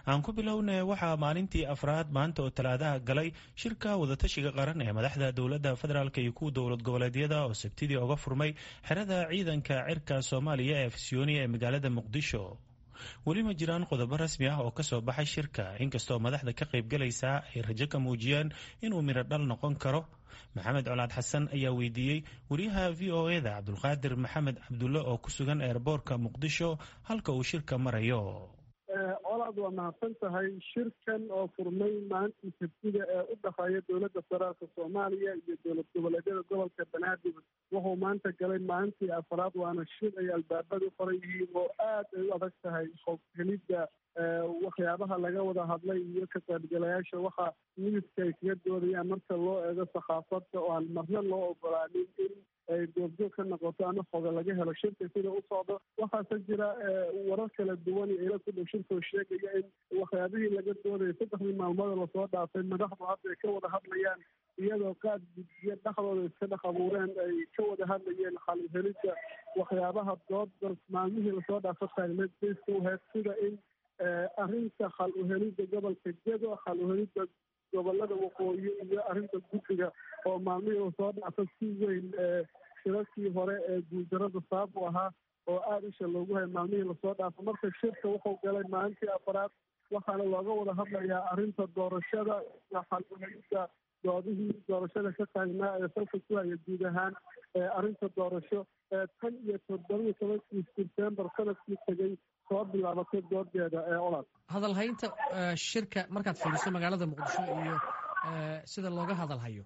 aan ku bilowna waxaa maalintii afraad maanta oo talaadaha galay shirka wadatashiga qaran ee madaxda dowladda federaalk iyo kuwa dowlad goboleedyada oo sabtidii oga furmay xerada ciidanka cirka soomaaliya ee afisyooni ee magaalada muqdisho weli ma jiraan qodobo rasmi ah oo kasoo baxay shirka inkastoo madaxda ka qaybgalaysaa ay rajo ka muujiyeen inuu midho dhal noqon karo maxamed colaad xasan ayaa weydiiyey wariyaha v o eda cabdulqaadir maxamed cabdulle oo ku sugan eerboorka muqdisho halka uu shirka marayo colaad waa mahadsan tahay shirkan oo furmay maalintii sabtida ee u dhexeeya dowladda federaalka soomaaliya iyo dowlad goboleedyada gobolka banaadir wuxuu maanta galay maalintii afraad waana shir ay albaabada u qoran yihiin oo aad ay u adag tahay hoghelidda waxyaabaha laga wada hadlay iyo ka qaybgalayaasha waxa midibka ay kaga doodayaan marka loo eego sakhaafadda oo aan marna loo ogolaanin in ay goobjoog ka noqoto ama xoga laga helo shirka sida u socdo waxaase jira warar kala duwan iyo ila ku dhow shirka oo sheegaya in waxyaabihii laga doodaya saddexdii maalmood lasoo dhaafay madaxdu hadda ay ka wada hadlayaan iyadoo qaad guddiyo dhexdooda iska dhex abuureen ay ka wada hadlayeen xalhelidda waxyaabaha dooda maalmihii lasoo dhaafo taagneed bayska uheyd sida in arrinta xal uhelidda gobolka jedo xal uhelidda gobolada waqooyi iyo arrinta guddiga oo maalmihii lasoo dhaafo si weyn shirarkii hore ee guuldarada sabab u ahaa oo aada isha loogu hayay maalmihii lasoo dhaafo marka shirka wuxuu galay maalintii afaraad waxaana looga wada hadlayaa arrinta doorashada iyo xal uhelidda doodihii doorashada ka taagnaa ee salka ku haya guud ahaan arrinta doorasho tan iyo toddobiyo tobankii sebtembar sanadkii tegay soo bilaabatay doodeeda ee olad hadalhaynta shirka markaad fiiriso magaalada muqdisho iyo sida looga hadalhayo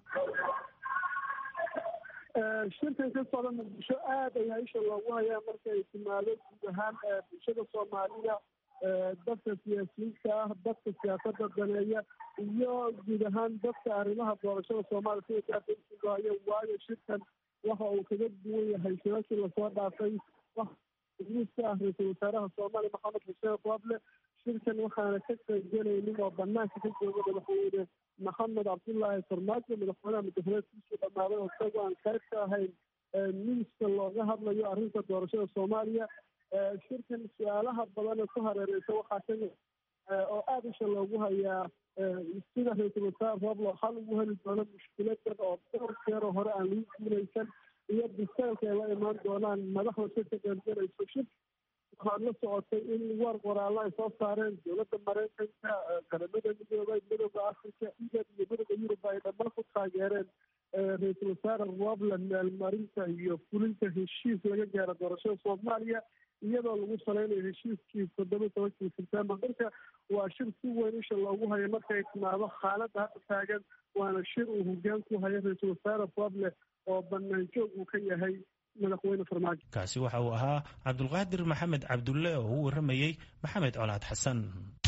shirkan ka socda muqdisho aad ayaa isha loogu hayaa marka ay timaado guud ahaan bulshada soomaalida dadka siyaasiyiinta ah dadka siyaasada daneeya iyo guud ahaan dadka arrimaha doorashada soomaaliya sida gaardaisugahayo waayo shirkan waxa uu kaga duwan yahay shirarkii lasoo dhaafay miiska ah ra-iisul wasaaraha soomaaliya maxamed xuseen qooble shirkan waxaana ka qaybgelaynin oo banaanka ka jooga madaxweyne maxamed cabdullaahi farmaajo madaxweynaha mudafaleedkiisuu dhammaaday oo isagoo aan qayb ka ahayn miiska looga hadlayo arrinta doorashada soomaaliya shirkan su-aalaha badan ee ku hareereysa waxaa kamid oo aada isha loogu hayaa sida ra-iisul wasaare rooblo xal ugu heli doono mushkiladan oo dhowr jeero hore aan lagu guulaysan iyo biseelka ay la imaan doonaan madaxda si ka qaybgalayso shir waxaad la socotay in war qoraallo ay soo saareen dowladda maraykanka qaramada midoobay midooda africa igad iyo midooda yurub ay dhammaan ku taageereen ra-iisul wasaare roobland meelmarinta iyo fulinta heshiis laga gaaro doorashada soomaaliya iyadoo lagu salaynayo heshiiskii toddoba tobankii sebtembar marka waa shir si weyn isha loogu hayo markay timaado xaaladda hadda taagan waana shir uu hogaan ku hayo ra-iisul wasaare roble oo banaan joog uu ka yahay madaxweyne farmaajo kaasi waxa uu ahaa cabdulqaadir maxamed cabdulle oo u waramayey maxamed colaad xasan